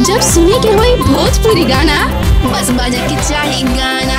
जब सुने के होई भोजपुरी गाना बस बजे के चाही गाना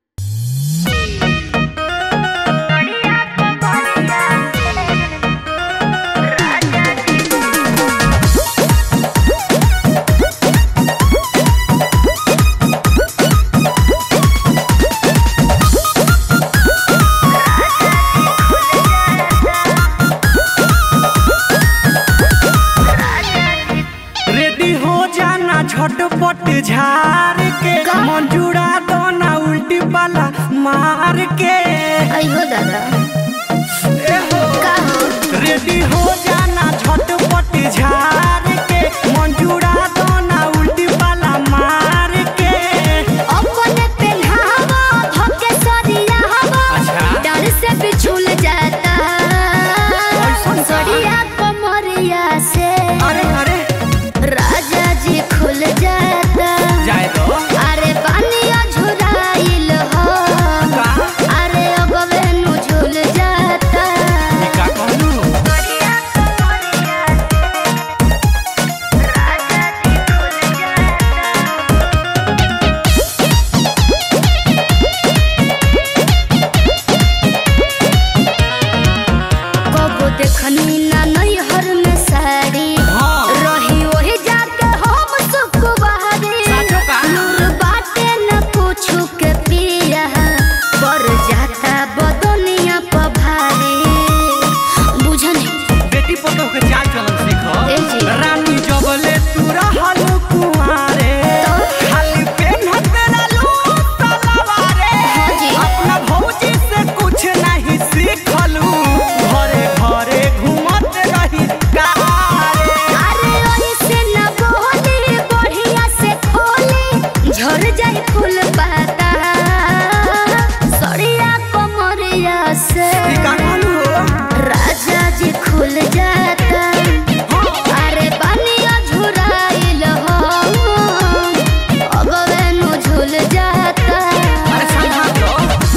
रेडी हो जाना झटपट झार के मंजूरा दोना उल्टी वाला मार के अयो दादा ए हो का हो रेडी हो जाना झटपट झार के मंजूरा दोना उल्टी वाला मार के अपने पेन्हावा धोके सरिया हवा अच्छा। डर से बिछुल जाता ऐसन का? सरिया कमरिया से अरे अरे राजा जी खुल जाता जाए दो अरे पानिया झुराइल हो का अरे अगवे नु झुल जाता ई का कहलू सरिया कमरिया से राजा जी खुल जाता कबो देखनी ना नैहर में साड़ी हाँ। रही वही जाके हम सुखवारी साचो का? नूर बाटे न कुछु के पिया पर जाता बदनिया पर भारी बुझनी बेटी पतो के चाल चलन सीखो ए जी। रानी जबले तू रहल कुंवारे तो? खाली पेन्हत रहलू तलवारे हाँ जी। अपना भौजी से कुछ नहीं सीखलू घरे घरे घूमत रही कारे अरे ऐसे न बोली बढ़िया से खोली झड़ जाए फूल पाता सड़िया कमरिया से ई का कहलू राजा जी खुल जाता अरे पानिया झुराइल हो अगवे नु झुल जाता अरे समझा दो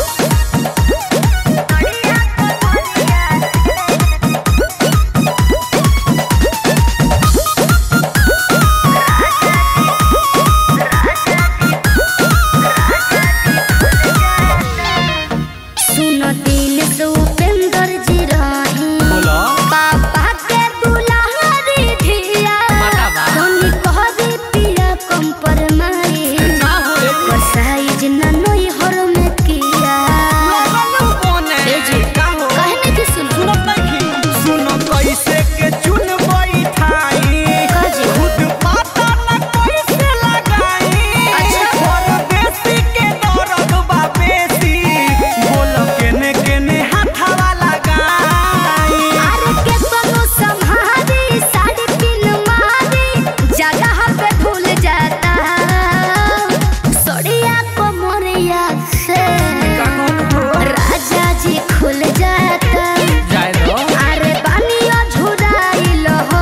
सुन दिन से उपेंद्र जी रही बोलो पापा के दुलारी धिया माता बा। धनी कहबी पिया कम पर माई ना हो एकर साइज ना नई हर में किया लगलू कोने ए जी। का हो कहने की सुन सुनत नहीं सुनो कैसे के चुन बैठाई काजी? खुद पता न कैसे लगाई अच्छा। परदेसी के दर्द बा बेसी बोल केने केने हाथवा लगाई अरे के तनु संहारी साड़ी पिन मारी जगह पे भूल जाता सड़िया कमरिया से का कहलू राजा जी खुल जाता जाए दो अरे पानिया झुराइल हो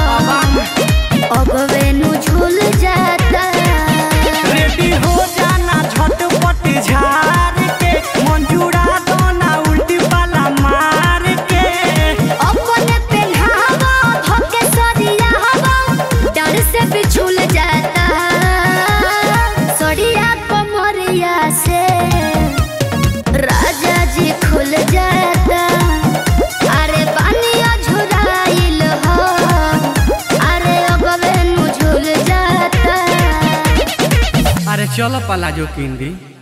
अगवे नु झुल जाता रेडी हो जाना झटपट झार के मंजूरा दोना उल्टी वाला मार के अपने पेन्हावा धोके सरिया हवा डर से बिछुल जाता सरिया कमरिया से राजा जी खुल जाता अरे पानिया झुराइल हो अरे अगवे नु झुल जाता अरे चलो पलाजो किंदी